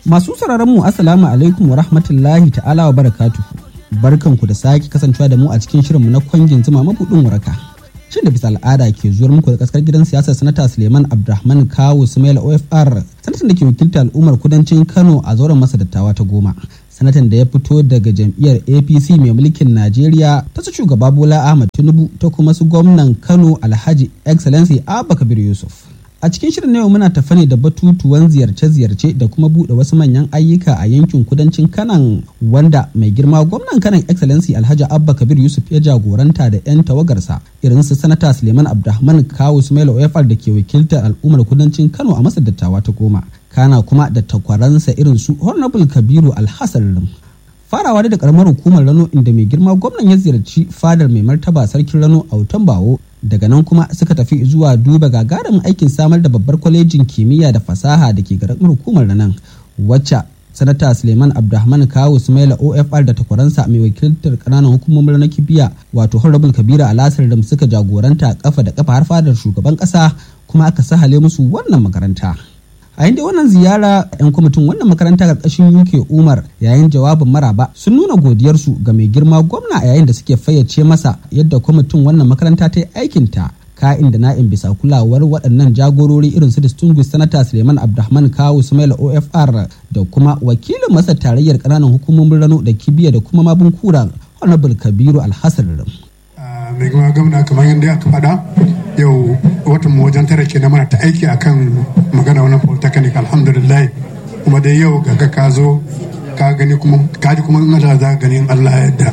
Masu sauraron mu Assalamu alaikum wa rahmatullahi ta'ala wa barakatuhu. Barkanku da sake kasancewa da mu a cikin shirinmu na kwangin zuma mabuɗin waraka. Shin da bisa al'ada ke zuwar muku da kaskar gidan siyasar sanata Suleiman Abdulrahman Kawu Sumaila OFR sanatan da ke wakilta al'ummar kudancin Kano a zauren masa dattawa ta goma. Sanatan da ya fito daga jam'iyyar APC mai mulkin Najeriya ta su shugaba Bola Ahmad Tinubu ta kuma su gwamnan Kano Alhaji Excellency Abba Kabir Yusuf. A cikin shirin na yau muna tafa ne da batutuwan ziyarce-ziyarce da kuma buɗe wasu manyan ayyuka a yankin kudancin Kanan wanda mai girma gwamnan Kanan Excellency Alhaji Abba Kabir Yusuf ya jagoranta da 'yan tawagarsa irin su Sanata Suleiman Abdulrahman Kawu Sumaila OFR da ke wakiltar al'ummar kudancin Kano a masar dattawa ta goma. Kana kuma da takwaransa irin su Honorable Kabiru Alhassan farawa da karamar hukumar rano inda mai girma gwamnan ya ziyarci fadar mai martaba sarkin rano a wutan bawo daga nan kuma suka tafi zuwa duba gagarumin aikin samar da babbar kwalejin kimiyya da fasaha da ke karamar hukumar ranan wacce sanata suleiman abdulrahman kawo sumaila ofr da takwaransa mai wakiltar kananan hukumomin na kibiya wato honorable kabira alasar da suka jagoranta kafa da kafa har fadar shugaban kasa kuma aka sahale musu wannan makaranta a inda wannan ziyara 'yan kwamitin wannan makaranta karkashin uk umar yayin jawabin maraba sun nuna godiyarsu ga mai girma gwamna a yayin da suke fayyace masa yadda kwamitin wannan makaranta ta yi aikinta ka'in da na'in bisa kulawar waɗannan jagorori irin su distinguished senator suleiman abdulrahman kawu sumaila ofr da kuma wakilin masa tarayyar ƙananan hukumomin rano da kibiya da kuma mabun kura honorable kabiru alhassan mai gama gwamna kamar yadda aka faɗa yau watan mu wajen tara ke na mana ta aiki akan magana wannan polytechnic alhamdulillah kuma dai yau ga ka zo ka gani kuma ka ji kuma ina da za gani in Allah yadda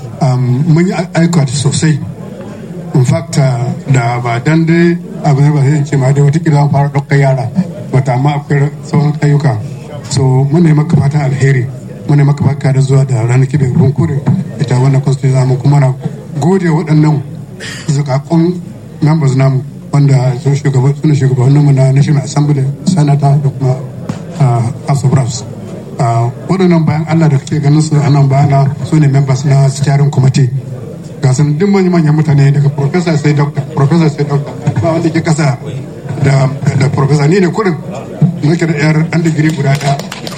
mun yi aika sosai in fact da ba dan dai abu ne ba sai ce ma dai watakila an fara ɗaukar yara bata amma akwai sauran ayyuka so mun ne maka fatan alheri mun ne maka baka da zuwa da ranar kibin runkure ita wannan constitution mu kuma na gode waɗannan zakakun members namu wanda sun shugaban suna shugabannin mu na national assembly sanata da kuma house of reps waɗannan bayan allah da kake ganin su anan bayana su ne members na steering committee ga sun duk manyan mutane daga professor sai doctor professor sai doctor ba wanda ke kasa da da professor ni ne kurin nake da yar an digiri guda ɗaya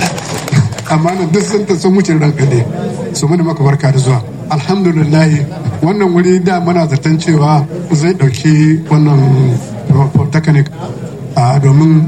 amma nan duk sun ta sun wuce ranka ne su mana maka barka da zuwa alhamdulillah wannan wuri da mana zaton cewa zai dauki wannan polytechnic domin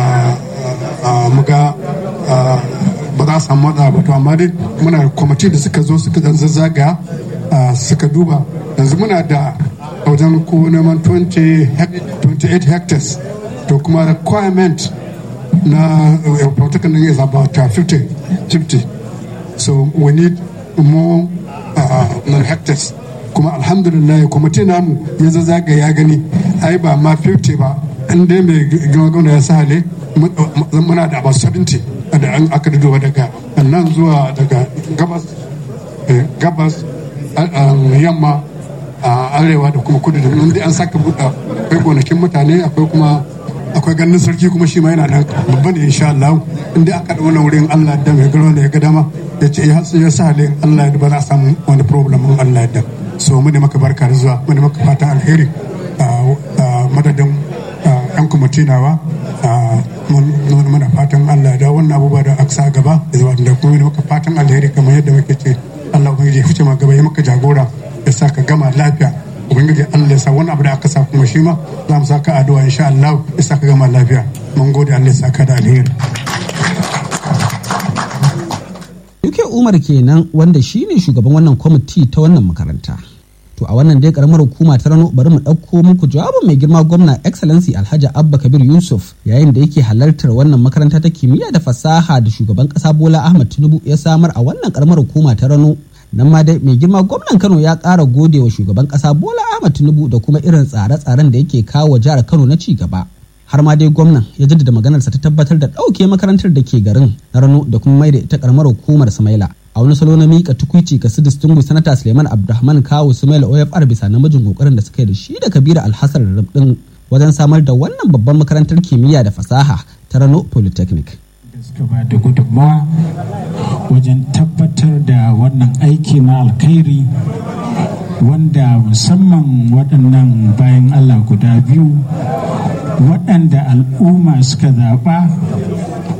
muga ba za a samu matsala ba to amma dai muna da kwamiti da suka zo suka zan zazzaga suka duba yanzu muna da wajen ko neman 28 hectares to kuma requirement na polytechnic is about 50 50 so we need more uh, hectares kuma alhamdulillah kwamiti namu ya zaga ya gani ai ba ma 50 ba in dai mai gwamna ya sahale muna da about 70 da an aka duba daga nan zuwa daga gabas gabas yamma arewa da kuma kudu da inda an saka buɗa akwai gonakin mutane akwai kuma akwai ganin sarki kuma shi ma yana nan babban da insha Allah inda aka da wannan wurin Allah da mai garo da ya ga dama ya ce ya sa halin Allah ya ba za a samu wani problem in Allah ya so mu ne maka barka da zuwa mu ne maka fata alheri madadin yan kwamiti nawa muna fatan Allah da wannan abubuwa da aka sa gaba da kuma ne maka fatan alheri kamar yadda muke ce Allah ubangiji ya fice ma gaba ya maka jagora ya sa ka gama lafiya ubangiji Allah ya sa wani abu da aka sa kuma shi ma za mu saka addu'a insha Allah ya sa ka gama lafiya mun gode Allah ya sa ka da alheri Yuke Umar kenan wanda shine shugaban wannan kwamiti ta wannan makaranta. To a wannan dai karamar hukuma ta rano bari mu ɗauko muku jawabin mai girma gwamna Excellency Alhaji Abba Kabir Yusuf yayin da yake halartar wannan makaranta ta kimiyya da fasaha da shugaban ƙasa Bola Ahmad Tinubu ya samar a wannan karamar hukuma ta rano nan ma dai mai girma gwamnan kano ya ƙara gode wa shugaban ƙasa bola ahmad tinubu da kuma irin tsare-tsaren da yake kawo jihar kano na ci gaba har ma dai gwamnan ya jaddada maganarsa ta tabbatar da ɗauke makarantar da ke garin na rano da kuma mai da ita karamar hukumar samaila a wani salo na miƙa tukwici ga su distinguished sanata suleiman abdulrahman kawo sumaila ofr bisa namijin kokarin da suka yi da shi da kabira alhassan rabdin wajen samar da wannan babban makarantar kimiyya da fasaha ta rano polytechnic suka ba da gudunmawa wajen tabbatar da wannan aiki na alkhairi wanda musamman waɗannan bayan Allah guda biyu waɗanda al'umma suka zaɓa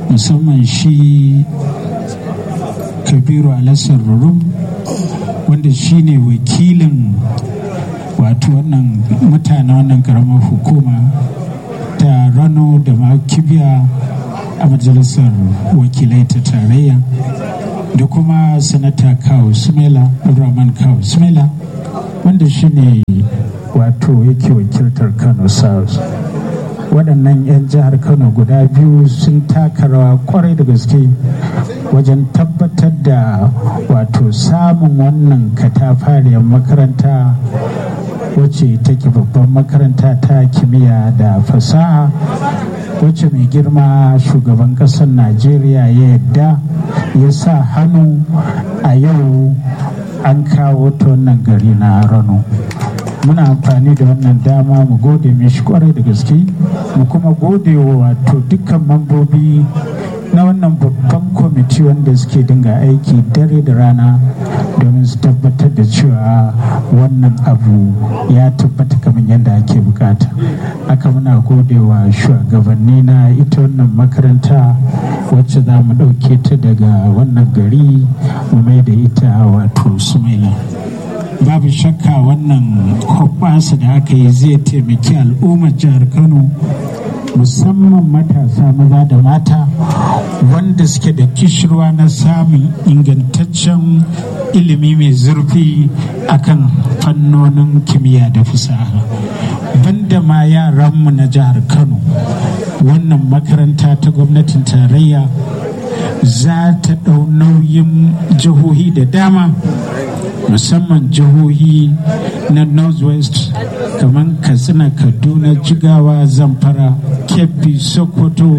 musamman shi kabiru alasar rurum wanda shi ne wakilin wato wannan mutane wannan karamar hukuma ta rano da kibiya a majalisar wakilai ta tarayya da kuma sanata kawo sumela abdulrahman kawo sumela wanda shi ne wato yake wakiltar kano south waɗannan 'yan jihar kano guda biyu sun taka rawa kwarai da gaske wajen tabbatar da wato samun wannan katafariyar makaranta wacce take babban makaranta ta kimiyya da fasaha wacce mai girma shugaban ƙasar najeriya ya yadda ya sa hannu a yau an kawo ta wannan gari na rano muna amfani da wannan dama mu gode mishi kwarai da gaske mu kuma gode wa wato dukkan mambobi na wannan babban kwamiti wanda suke dinga aiki dare da rana domin su tabbatar da cewa wannan abu ya tabbata kamar yadda ake bukata aka muna gode wa shugabanni na ita wannan makaranta wacce za mu ɗauke ta daga wannan gari mu mai da ita wato sumaila babu shakka wannan hoɓɓasa da aka yi zai taimaki al'ummar jihar kano musamman matasa maza da mata wanda suke da kishirwa na samun ingantaccen ilimi mai zurfi akan fannonin kimiyya da fasaha banda ma yaranmu na jihar kano wannan makaranta ta gwamnatin tarayya za ta ɗau nauyin jihohi da dama musamman jihohi na northwest kamar katsina kaduna jigawa zamfara kebbi sokoto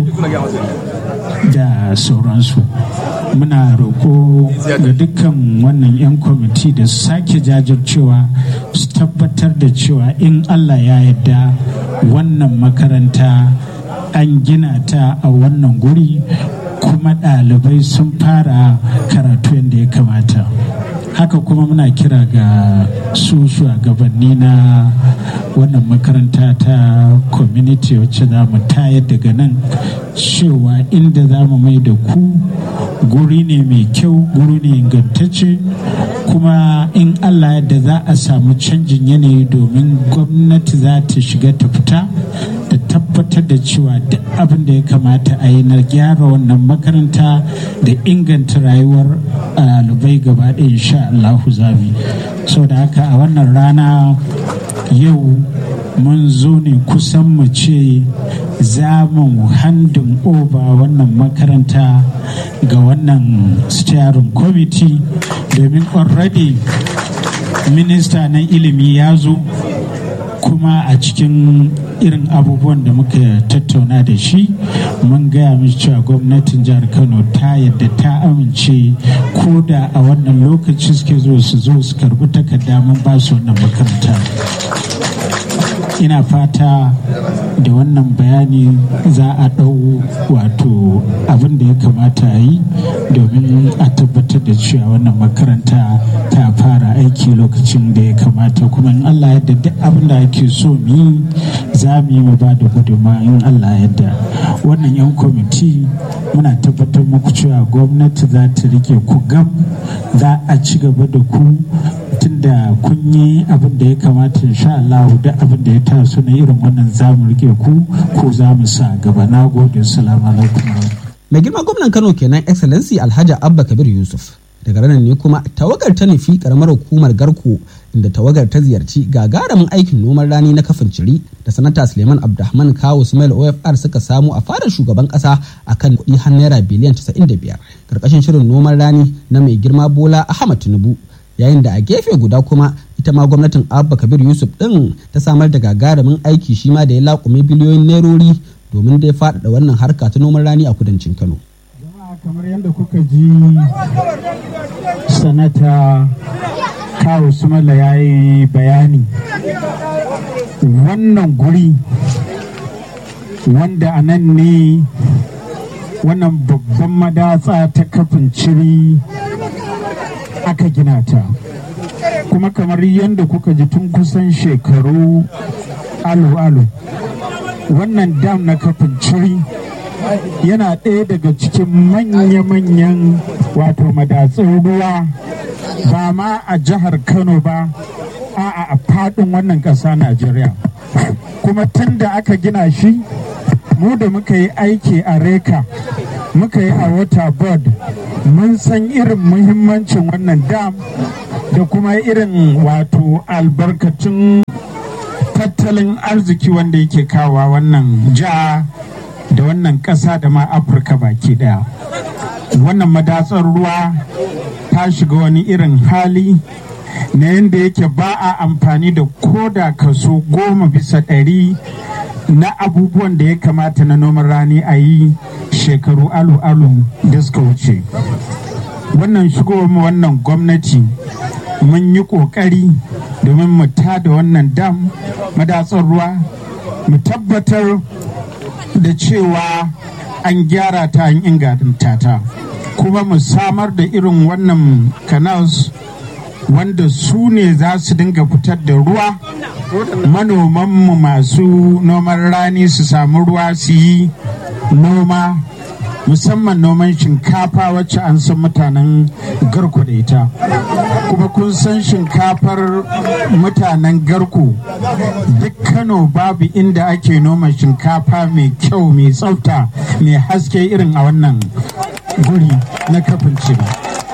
da sauransu muna roƙo ga dukkan wannan 'yan kwamiti da su sake jajircewa su tabbatar da cewa in allah ya yarda wannan makaranta an gina ta a wannan guri kuma ɗalibai sun fara karatu yadda ya kamata haka kuma muna kira ga su shugabanni na wannan makaranta ta community wacce za mu tayar daga nan cewa inda za mu mai da ku guri ne mai kyau guri ne ingantacce kuma in allah yadda za a samu canjin yanayi domin gwamnati za ta shiga ta fita da tabbatar da cewa duk abin da ya kamata a yi na gyara wannan makaranta da inganta rayuwar ɗalibai gaba ɗaya insha Allahu zabi sau da haka a wannan rana yau mun zo ne kusan mu ce za mu handin oba wannan makaranta ga wannan steering committee domin already minista na ilimi ya zo kuma a cikin irin abubuwan da muka tattauna da shi mun gaya mishi cewa gwamnatin jihar kano ta yadda ta amince ko da a wannan lokaci suke zo su zo su karbi takarda mun ba su wannan makaranta ina fata da wannan bayani za a ɗau wato abin da ya kamata a yi domin a tabbatar da cewa wannan makaranta ta fara aiki lokacin da ya kamata kuma in allah yadda duk abin da ake so mu yi za mu yi mu ba da gudunma in allah yadda wannan yan kwamiti muna tabbatar muku cewa gwamnati za ta rike ku gam za a ci gaba da ku tunda kun yi abin da ya kamata insha Allah duk abin da ya taso na irin wannan zamu rike ku ko za mu sa gaba na gode salamu alaikum mai girma gwamnan kano kenan excellency alhaji abba kabir yusuf daga ranar ne kuma tawagar ta nufi karamar hukumar garko inda tawagar ta ziyarci gagarumin aikin noman rani na kafin ciri da sanata suleiman abdulrahman kawo sumail ofr suka samu a fadar shugaban kasa akan kuɗi har naira biliyan 95 karkashin shirin noman rani na mai girma bola ahmad tinubu yayin da a gefe guda kuma ita ma gwamnatin abba kabir yusuf din ta samar da gagarumin aiki shi ma da ya laƙume biliyoyin nerori domin dai faɗaɗa wannan harka ta noman rani a kudancin kano jama'a kamar yadda kuka ji sanata kawo sumala ya yi bayani wannan guri wanda a nan ne wannan babban madatsa ta kafin ciri aka gina ta kuma kamar yadda kuka ji tun kusan shekaru alu-alu wannan dam na kafin ciri yana ɗaya daga cikin manya-manyan wato madatsun ruwa ba ma a jihar kano ba a a faɗin wannan ƙasa najeriya kuma tun da aka gina shi mu da muka yi aiki a reka muka yi a water board mun san irin muhimmancin wannan dam da kuma irin wato albarkatun tattalin arziki wanda yake kawa wannan ja da wannan ƙasa da ma afirka baki daya wannan madatsar ruwa ta shiga wani irin hali na yadda yake ba a amfani da koda kaso goma bisa ɗari na abubuwan da ya kamata na noman rani a yi shekaru alu-alu da suka wuce wannan shigowar wannan gwamnati mun yi ƙoƙari domin mu tada wannan dam madatsar ruwa mu tabbatar da cewa an gyara ta an inganta ta kuma mu samar da irin wannan canals wanda su ne za su dinga fitar da ruwa manomanmu masu noman rani su samu ruwa su yi noma musamman noman shinkafa wacce an san mutanen garku da ita kuma kun san shinkafar mutanen garku duk kano babu inda ake noma shinkafa mai kyau mai tsafta mai haske irin a wannan guri na kafin cire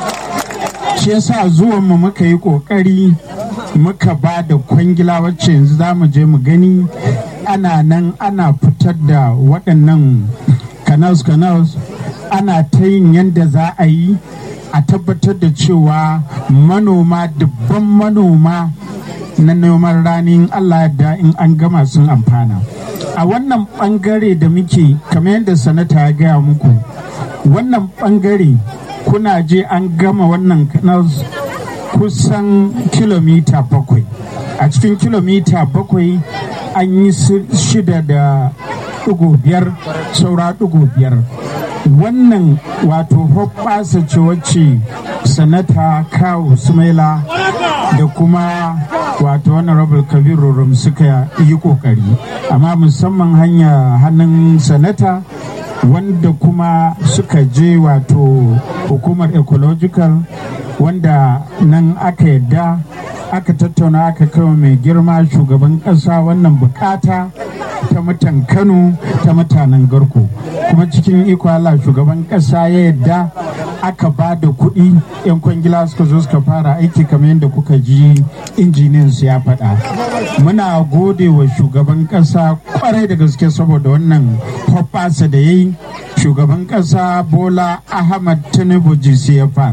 shi yasa zuwanmu muka yi kokari muka ba da kwangila wacce yanzu za mu je mu gani ana nan ana fitar da waɗannan canals canals ana ta yin yadda za a yi a tabbatar da cewa manoma dubban manoma na noman rani Allah da in an gama sun amfana a wannan bangare da muke kamar yadda sanata ya gaya muku wannan bangare kuna je an gama wannan canals kusan kilomita bakwai a cikin kilomita bakwai an yi shida da ɗigo biyar saura ɗigo biyar wannan wato hoɓɓasa ce wacce sanata kawo sumaila da kuma wato honorable kabiru rum suka yi kokari amma musamman hanya hannun sanata wanda kuma suka je wato hukumar ecological wanda nan aka yadda aka tattauna aka kawo mai girma shugaban ƙasa wannan bukata ta mutan kano ta mutanen garko kuma cikin iko Allah shugaban ƙasa ya yadda aka ba da kuɗi 'yan kwangila suka zo suka fara aiki kamar yadda kuka ji injiniyan su ya faɗa muna gode wa shugaban ƙasa kwarai da gaske saboda wannan hoɓɓasa da ya yi shugaban ƙasa bola ahmad tinubu gcfr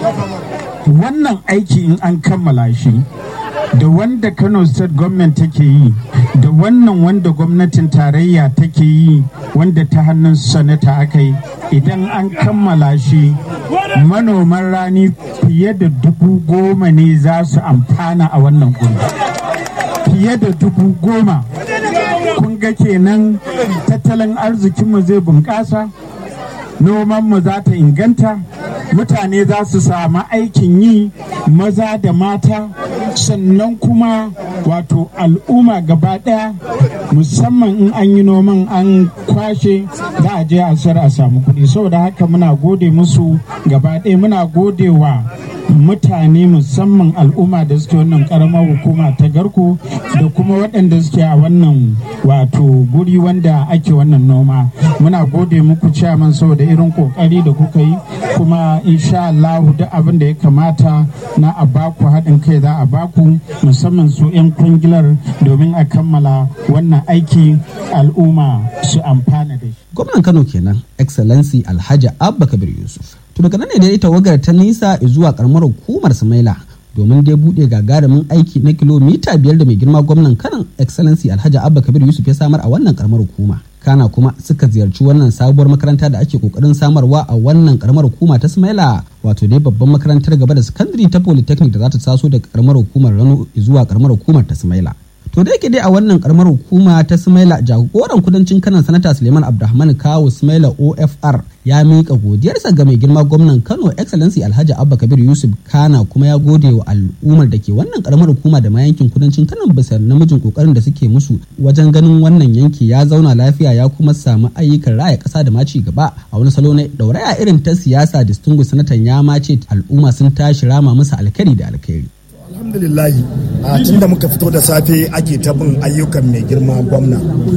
wannan aiki in an kammala shi da wanda kano state government take yi da wannan wanda gwamnatin tarayya take yi wanda ta hannun sanata aka yi idan an kammala shi manoman rani fiye da dubu goma ne za su amfana a wannan guri fiye da dubu goma kun ga kenan tattalin arzikinmu zai bunƙasa nomanmu za ta inganta mutane za su samu aikin yi maza da mata sannan kuma wato al'umma gaba ɗaya musamman in an yi noman an kwashe za a je a sayar a samu kuɗi saboda haka muna gode musu gaba ɗaya muna gode wa mutane musamman al'umma da suke wannan karamar hukuma ta garko da kuma waɗanda suke a wannan wato guri wanda ake wannan noma muna gode muku ciyaman saboda irin kokari da kuka yi kuma insha Allah duk abin da ya kamata na a baku haɗin kai za a baku musamman su 'yan kungilar domin a kammala wannan aiki al'umma su amfana da shi. Gwamnan Kano kenan Excellency Alhaji Abba Kabir Yusuf. To daga nan ne dai tawagar ta nisa zuwa karamar hukumar Sumaila domin dai buɗe gagarumin aiki na kilomita biyar da mai girma gwamnan kanan Excellency Alhaji Abba Kabir Yusuf ya samar a wannan karamar hukuma. kana kuma suka ziyarci wannan sabuwar makaranta da ake kokarin samarwa a wannan karamar hukuma ta Sumaila wato dai babban makarantar gaba da sakandare ta Polytechnic da za ta taso daga karamar hukumar Rano zuwa karamar hukumar ta Sumaila. To da yake dai a wannan karamar hukuma ta Sumaila jagoran kudancin kanan sanata Suleiman Abdulrahman Kawo Sumaila OFR ya miƙa godiyarsa ga mai girma gwamnan Kano Excellency Alhaji Abba Kabir Yusuf Kana kuma ya gode wa al'ummar da ke wannan karamar hukuma da ma yankin kudancin Kano bisa namijin kokarin da suke musu wajen ganin wannan yanki ya zauna lafiya ya kuma samu ayyukan raya ƙasa da ma ci gaba a wani salo na dauraya irin ta siyasa distinguished sanatan ya ma ce al'umma sun tashi rama musu alkari da alkhairi. alhamdulillahi a tun da muka fito da safe ake ta bin ayyukan mai girma gwamna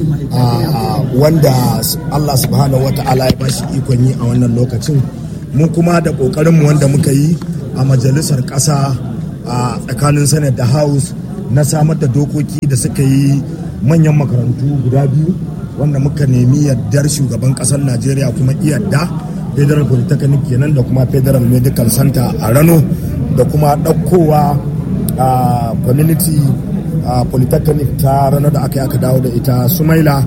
wanda allah subhanahu wa ta'ala ya bashi ikon yi a wannan lokacin mun kuma da kokarinmu wanda muka yi a majalisar ƙasa a tsakanin senate da house na samar da dokoki da suka yi manyan makarantu guda biyu wanda muka nemi yardar shugaban ƙasar najeriya kuma iyadda federal polytechnic kenan da kuma federal medical center a rano da kuma ɗaukowa a uh, community uh, polytechnic ta ranar da aka yi aka dawo da ita sumaila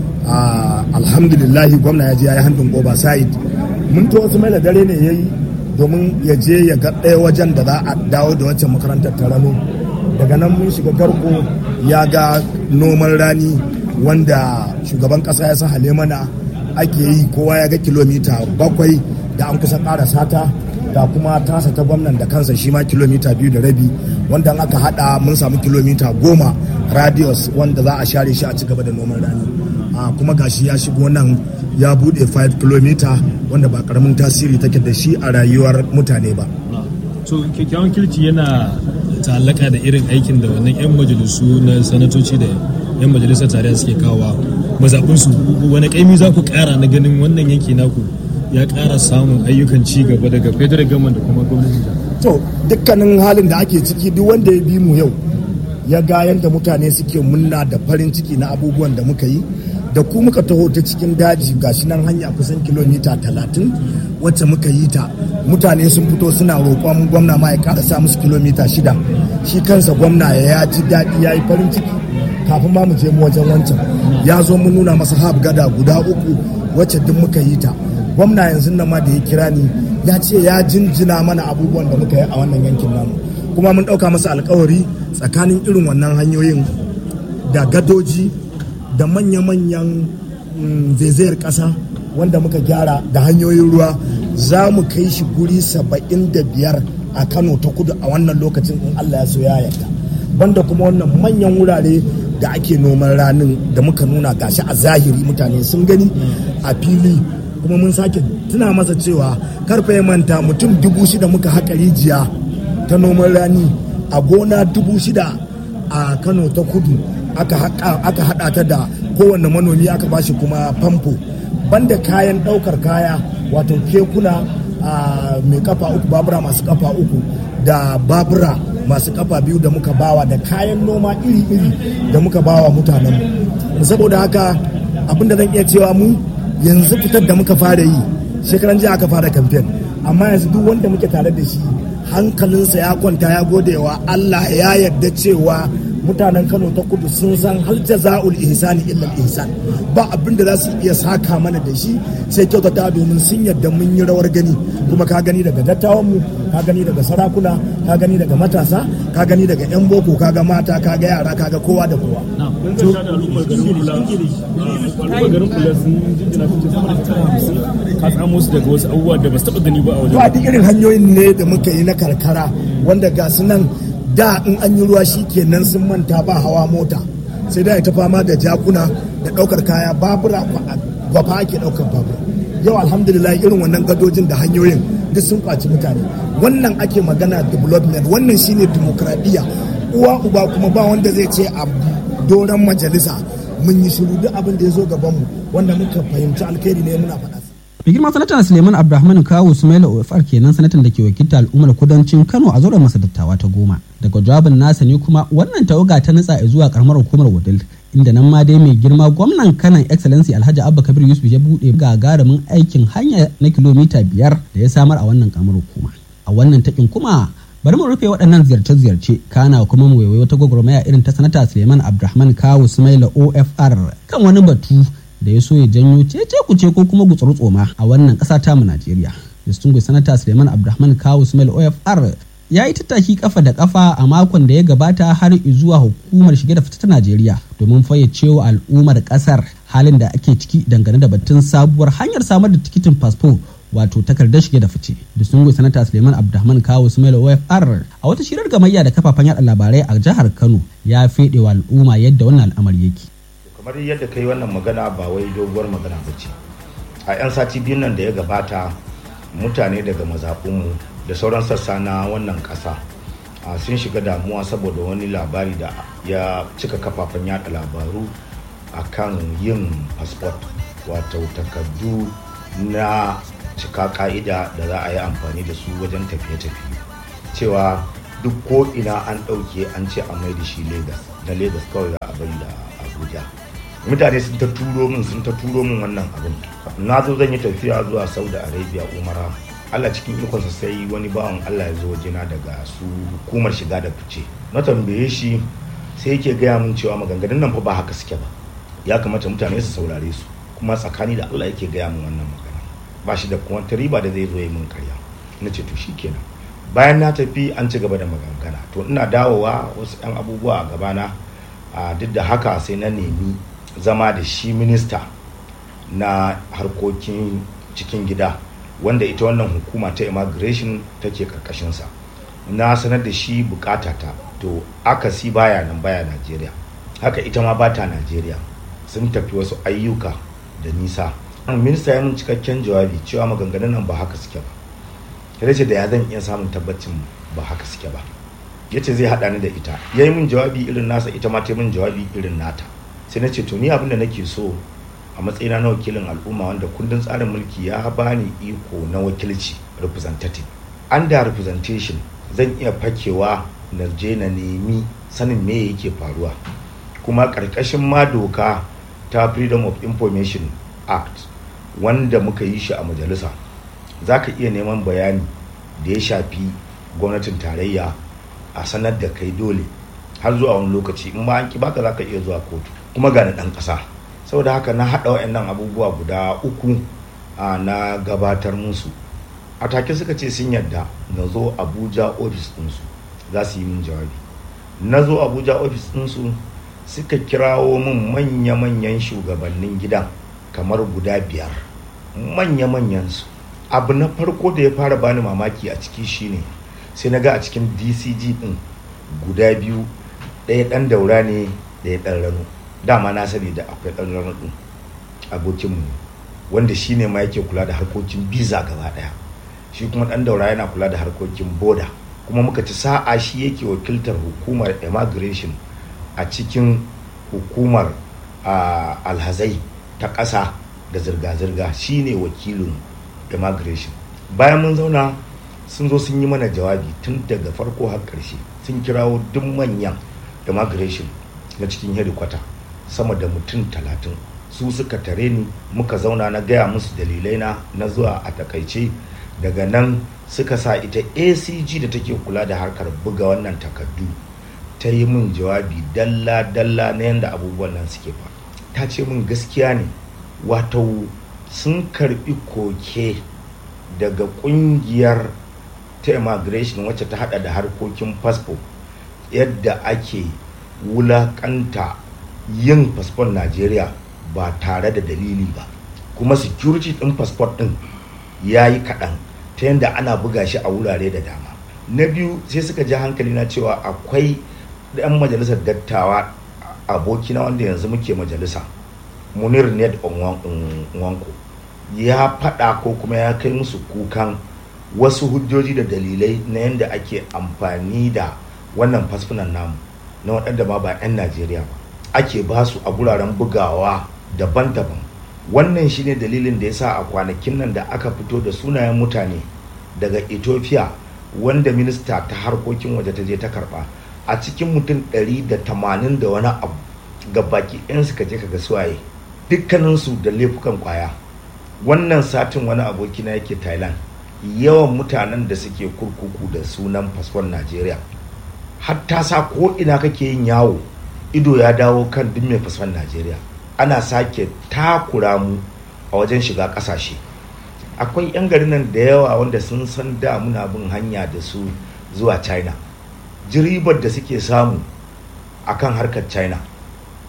uh, alhamdulillahi gwamna ya je ya yi handin overside mun to sumaila dare ne ya yi domin ya je ya ga ɗaya wajen da za a dawo da wacce makarantar ta rano daga nan mun shiga garko ya ga noman rani wanda shugaban ƙasa ya sa mana ake yi kowa ya ga kilomita bakwai da an kusa ƙara sata ga kuma tasa ta gwamnan da kansa shi ma kilomita biyu da rabi wanda aka hada mun samu kilomita goma radius wanda za a share shi a ci gaba da noman rani a kuma gashi ya shigo nan ya bude 5 kilomita wanda ba karamin tasiri take da shi a rayuwar mutane ba so kyakkyawan kirci yana ta'allaka da irin aikin da wannan 'yan majalisu na sanatoci da 'yan majalisar tarayya suke kawowa mazaɓinsu wani ƙaimi za ku ƙara na ganin wannan yanki naku ya ƙara samun ayyukan ci gaba daga federal government da kuma gwamnati to dukkanin halin da ake ciki duk wanda ya bi mu yau ya ga yadda mutane suke munna da farin ciki na abubuwan da muka yi da ku muka taho ta cikin daji gashi nan hanya kusan kilomita talatin wacce muka yi ta mutane sun fito suna roƙon gwamna ma ya ƙara sa musu kilomita shida shi kansa gwamna ya ji daɗi ya yi farin ciki kafin ma mu je mu wajen wancan ya zo mun nuna masa hab gada guda uku wacce duk muka yi ta gwamna yanzu nan ma da ya kira ni ya ce ya jinjina mana abubuwan da muka yi a wannan yankin namu kuma mun ɗauka masa alkawari tsakanin irin wannan hanyoyin da gadoji da manya-manyan zaizayar ƙasa wanda muka gyara da hanyoyin ruwa za mu kai shi guri saba'in da biyar a kano ta kudu a wannan lokacin in allah ya so ya yarda banda kuma wannan manyan wurare da ake noman ranin da muka nuna gashi a zahiri mutane sun gani a fili kuma mun sake tuna masa cewa karfe ya manta mutum dubu shida muka haƙa rijiya ta noman rani a gona dubu shida a kano ta kudu aka haɗa ta da kowane manomi aka bashi kuma famfo banda kayan ɗaukar kaya wato kekuna mai kafa uku babura masu kafa uku da babura masu kafa biyu da muka bawa da kayan noma iri-iri da muka bawa mutanen saboda haka abinda zan iya cewa mu yanzu fitar da muka fara yi shekaran jiya aka fara kamfen amma yanzu duk wanda muke tare da shi hankalinsa ya kwanta ya gode wa Allah ya yarda cewa mutanen Kano ta kudu sun san hal jaza'ul ihsani illa ihsan ba abin da za su iya saka mana da shi sai kyautata domin sun yarda mun yi rawar gani kuma ka gani daga dattawan mu ka gani daga sarakuna ka gani daga matasa ka gani daga yan boko ka ga mata ka ga yara ka ga kowa da kowa ka tsamo su daga wasu abubuwa da ba su taɓa gani ba a wajen ba duk irin hanyoyin ne da muka yi na karkara wanda ga su nan da in an yi ruwa shi kenan sun manta ba hawa mota sai da ta fama da jakuna da ɗaukar kaya babura gwafa ake ɗaukar babura yau alhamdulillah irin wannan gadojin da hanyoyin duk sun kwaci mutane wannan ake magana development wannan shine demokradiyya uwa uba kuma ba wanda zai ce a doron majalisa mun yi shiru duk abin da ya zo gabanmu wanda muka fahimci alkhairi ne muna faɗa mai girma sanatan suleiman abdulrahman kawo sumaila ofar kenan sanatan da ke wakilta al'ummar kudancin kano a zauren masa dattawa ta goma daga jawabin nasa ne kuma wannan tawaga ta nutsa zuwa karamar hukumar wadil inda nan ma dai mai girma gwamnan kanan excellency alhaji abba kabir yusuf ya buɗe gagarumin aikin hanya na kilomita biyar da ya samar a wannan karamar hukuma a wannan takin kuma bari mu rufe waɗannan ziyarce-ziyarce kana kuma mu waiwayo ta gwagwarmaya irin ta sanata suleiman abdulrahman kawo sumaila ofr kan wani batu da ya so ya janyo cece kuce ko kuma gutsuru tsoma a wannan ƙasa ta mu Najeriya. Distinguished Sanata Suleiman Abdulrahman Kawu Ismail OFR ya yi tattaki kafa da kafa a makon da ya gabata har zuwa hukumar shige da fita ta Najeriya domin fayyacewa al'ummar ƙasar halin da ake ciki dangane da batun sabuwar hanyar samar da tikitin fasfo wato takardar shige da fice da sun sanata suleiman abdulrahman kawo sumaila ofr a wata shirar gamayya da kafafen yada labarai a jihar kano ya fede wa al'umma yadda wannan al'amari yake kamar yadda kai wannan magana ba wai doguwar magana ba ce a 'yan sati biyun nan da ya gabata mutane daga mazaɓinmu da sauran sassa na wannan ƙasa sun shiga damuwa saboda wani labari da ya cika kafafen yada labaru akan yin fasfot wato takardu na cika ka'ida da za a yi amfani da su wajen tafiye-tafiye cewa duk ko ina an ɗauke an ce a mai da shi Legas na Legas kawai za a bari da Abuja mutane sun ta turo min sun ta turo min wannan abin na zo zan yi tafiya zuwa Saudi Arabia Umara Allah cikin ikonsa sai wani bawan Allah ya zo wajena daga su hukumar shiga da fice na tambaye shi sai yake gaya min cewa maganganun nan fa ba haka suke ba ya kamata mutane su saurare su kuma tsakani da Allah yake gaya min wannan magana ba shi da kuma riba da zai zo yi min karya na ce to shikenan bayan na tafi an ci gaba da magangana to ina dawowa wasu yan abubuwa a gabana a duk da haka sai na nemi zama da shi minista na harkokin cikin gida wanda ita wannan hukuma ta immigration take karkashinsa na sanar da shi bukatata to akasi baya nan baya najeriya haka ita ma bata najeriya sun tafi wasu ayyuka da nisa minista ya mun cikakken jawabi cewa maganganun nan ba haka suke ba ya ce da ya zan iya samun tabbacin ba haka suke ba ya ce zai haɗa ni da ita ya yi min jawabi irin nasa ita ma ta min jawabi irin nata sai na ce to ni abin da nake so a matsayina na wakilin al'umma wanda kundin tsarin mulki ya bani iko na wakilci representative under representation zan iya fakewa na je na nemi sanin me yake faruwa kuma ƙarƙashin ma doka ta freedom of information act wanda muka yi shi a majalisa za ka iya neman bayani da ya shafi gwamnatin tarayya a sanar da kai dole har zuwa wani lokaci in ba an ki baka za ka iya zuwa kotu kuma ga ɗan ƙasa saboda haka na haɗa wa'annan abubuwa guda uku na gabatar musu a take suka ce sun yadda na zo abuja ofis ɗinsu za su yi min jawabi na zo abuja ofis ɗinsu suka kirawo min manya-manyan shugabannin gidan kamar guda biyar manya-manyan su abu na farko da ya fara bani mamaki a ciki shine sai na ga a cikin dcg ɗin guda biyu ɗaya ɗan daura ne ɗaya ɗan rano dama na sani da akwai ɗan rano ɗin abokinmu wanda shi ne ma yake kula da harkokin biza gaba ɗaya shi kuma ɗan daura yana kula da harkokin boda kuma muka ci sa'a shi yake wakiltar hukumar immigration a cikin hukumar alhazai ta ƙasa da zirga-zirga shi ne wakilin immigration bayan mun zauna sun zo sun yi mana jawabi tun daga farko har ƙarshe sun kirawo duk manyan immigration na cikin hedikwata sama da mutum talatin su suka tare ni muka zauna na gaya musu dalilai na na zuwa a takaice daga nan suka sa ita acg da take kula da harkar buga wannan takardu ta yi min jawabi dalla-dalla na yadda abubuwan nan suke fa ta ce min gaskiya ne wato sun karbi koke daga kungiyar ta immigration wacce ta hada da harkokin fasfo yadda ake wulakanta yin fasfon najeriya ba tare da dalili ba kuma security din fasfon din ya yi kaɗan ta yadda ana buga shi a wurare da dama na biyu sai suka ji hankali na cewa akwai ɗan majalisar dattawa abokina wanda yanzu muke majalisa munir ned wanko ya faɗa ko kuma ya kai musu kukan wasu hujjoji da dalilai na yadda ake amfani da wannan fasfunan namu na waɗanda ma ba 'yan najeriya ba ake ba su a guraren bugawa daban-daban wannan shine dalilin da ya sa a kwanakin nan da aka fito da sunayen mutane daga ethiopia wanda minista ta harkokin waje ta je ta karba a cikin mutum 180 da wani abu ga baki ɗin suka je kaga suwaye dukkaninsu da laifukan kwaya wannan satin wani abokina yake thailand yawan mutanen da suke kurkuku da sunan fasfon najeriya hatta sa ko ina kake yin yawo ido ya dawo kan duk mai fasfon najeriya ana sake takura mu a wajen shiga kasashe akwai 'yan garin nan da yawa wanda sun san da muna bin hanya da su zuwa china jiribar da suke samu akan harkar china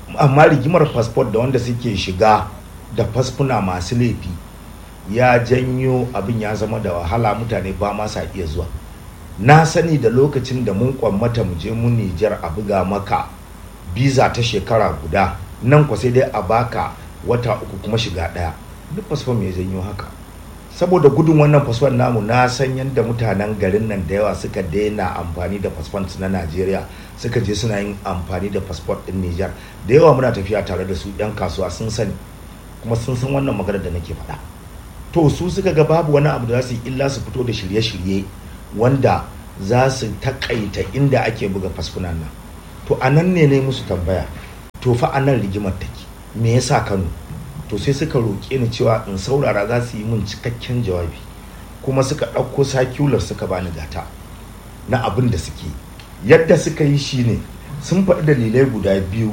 amma rigimar fasfot da wanda suke shiga da fasfuna masu laifi ya janyo abin ya zama da wahala mutane ba ma sa iya zuwa na sani da lokacin da mun kwammata mu je mun nijar a buga maka biza ta shekara guda nan kwa sai dai a baka wata uku kuma shiga daya duk fasfon mai janyo haka saboda gudun wannan fasfon namu na san yadda mutanen garin nan da yawa suka daina amfani da fasfon na najeriya suka je suna yin amfani da fasfon din nijar da yawa muna tafiya tare da su yan kasuwa sun sani kuma sun san wannan maganar da nake faɗa to su suka ga babu wani abu da za su yi illa su fito da shirye-shirye wanda za su takaita inda ake buga fasfunan nan to a nan ne ne musu tambaya to fa a nan rigimar take me yasa kano to sai suka roƙe ni cewa in saurara za su yi min cikakken jawabi kuma suka ɗauko sakular suka bani gata na abin da suke yadda suka yi shine sun faɗi dalilai guda biyu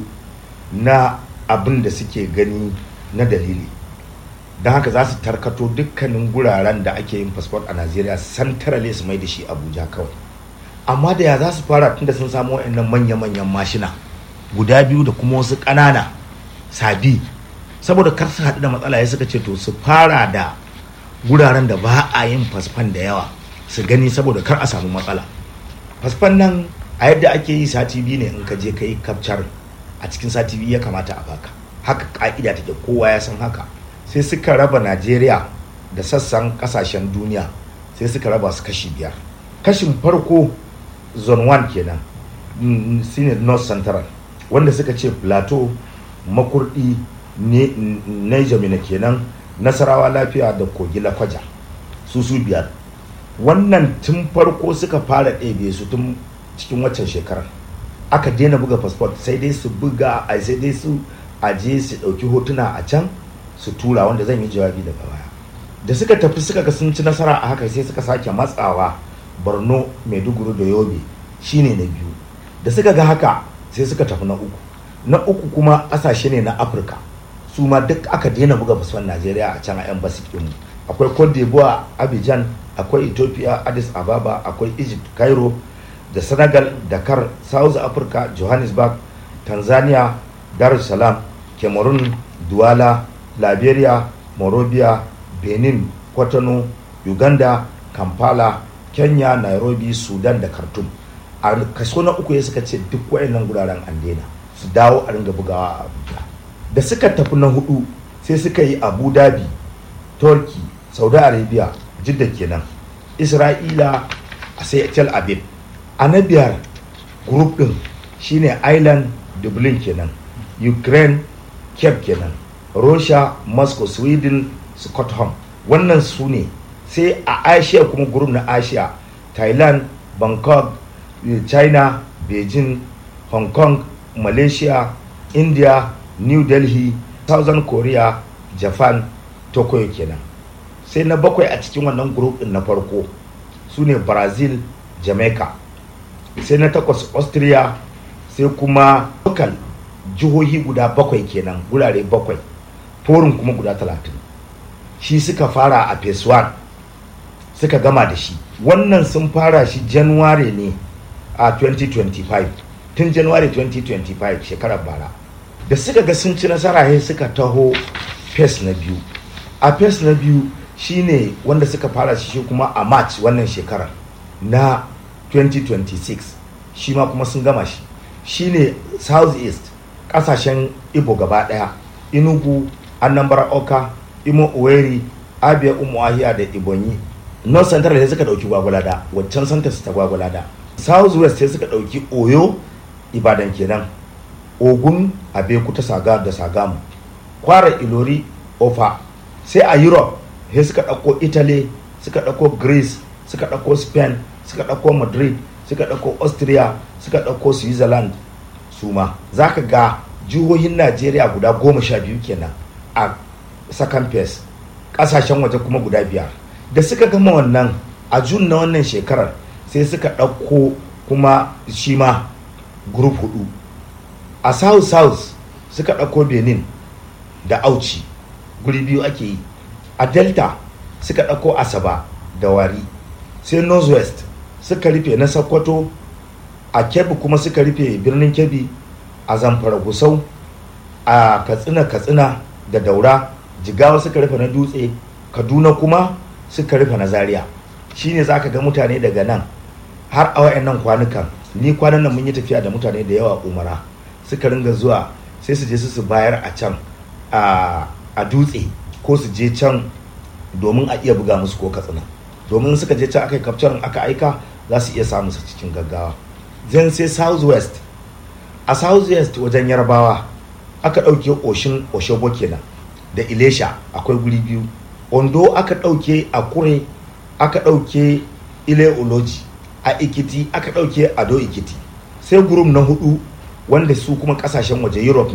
na abin da suke gani na dalili don haka za su tarkato dukkanin guraren da ake yin fasfot a najeriya santarale su mai da shi abuja kawai amma da ya za su fara tunda sun samu wa'annan manya-manyan mashina guda biyu da kuma wasu ƙanana sabi saboda kar su haɗu da matsala ya suka ce to su fara da guraren da ba a yin fasfan da yawa su gani saboda kar a samu matsala fasfan nan a yadda ake yi sati biyu ne in ka je ka yi kapcar a cikin sati biyu ya kamata a baka haka ka'ida take kowa ya san haka sai suka raba najeriya da sassan kasashen duniya sai suka raba su kashi biyar kashin farko zone 1 kenan shine north central wanda suka ce plateau makurdi niger mina kenan nasarawa lafiya da kogi lakwaja su su biyar wannan tun farko suka fara ɗebe su tun cikin waccan shekarar aka daina buga fasfot sai dai su buga a sai dai su aje su ɗauki hotuna a can su tura wanda zan yi jawabi daga baya da suka tafi suka ga sun ci nasara a haka sai suka sake matsawa borno maiduguri da yobe shine na biyu da suka ga haka sai suka tafi na uku na uku kuma ƙasashe ne na afirka su ma duk aka daina buga fasfon najeriya a can a yan basi akwai cote d'ivoire abidjan akwai ethiopia addis ababa akwai egypt cairo da senegal dakar south africa johannesburg tanzania dar es salaam cameroon douala liberia morovia benin kwatano uganda kampala kenya nairobi sudan da khartoum a kaso na uku ya suka ce duk wayannan guraren an daina su dawo a ringa bugawa a abuja da suka tafi na hudu sai suka yi abu dhabi turkey saudi arabia jidda kenan isra'ila a sai tel aviv a na biyar group din shine island dublin kenan ukraine cape kenan russia moscow sweden scotland wannan su ne sai a asia kuma group na asia thailand bangkok china beijing hong kong malaysia india new delhi southern korea japan tokyo kenan sai na bakwai a cikin wannan group din na farko su ne brazil jamaica sai na takwas austria sai kuma local jihohi guda bakwai kenan gurare bakwai forum kuma guda talatin shi suka fara a phase 1 suka gama da shi wannan sun fara shi january ne a 2025 tun january 2025 shekarar bara da suka ga sun ci nasara sai suka taho phase na biyu a phase na biyu shine wanda suka fara shi kuma a march wannan shekarar na 2026 shi ma kuma sun gama shi shine south east kasashen ibo gaba daya inugu anambra oka imo oweri abia umuahia da ibonyi north central sai suka dauki gwagwalada waccan santa su ta gwagwalada south west sai suka dauki oyo ibadan kenan ogun abeku saga da sagamu kwara ilori ofa sai a europe sai suka dauko italy suka dauko greece suka dauko spain suka dauko madrid suka dauko austria suka dauko switzerland su ma za ka ga jihohin najeriya guda goma sha biyu kenan a second phase kasashen waje kuma guda biyar da suka gama wannan a jun na wannan shekarar sai suka ɗauko kuma shi ma group hudu a south south suka ɗauko benin da auci guri biyu ake yi a delta suka ɗauko asaba da wari sai northwest suka rufe na sokoto a kebbi kuma suka rufe birnin kebbi a zamfara gusau a katsina katsina da daura jigawa suka rufe na dutse kaduna kuma suka rufe na zaria shine za ka ga mutane daga nan har a wayannan kwanukan ni kwanan nan mun yi tafiya da mutane da yawa umara suka ringa zuwa sai su je su su bayar a can a dutse ko su je can domin a iya buga musu ko katsina domin suka je can aka yi kafcarin aka aika za su iya samun su cikin gaggawa zan sai south west a south west wajen yarbawa aka ɗauke oshin oshobo kenan da ilesha akwai guri biyu ondo aka ɗauke a kure aka ɗauke ile oloji a ikiti aka ɗauke ado ikiti sai gurum na hudu wanda su kuma ƙasashen waje europe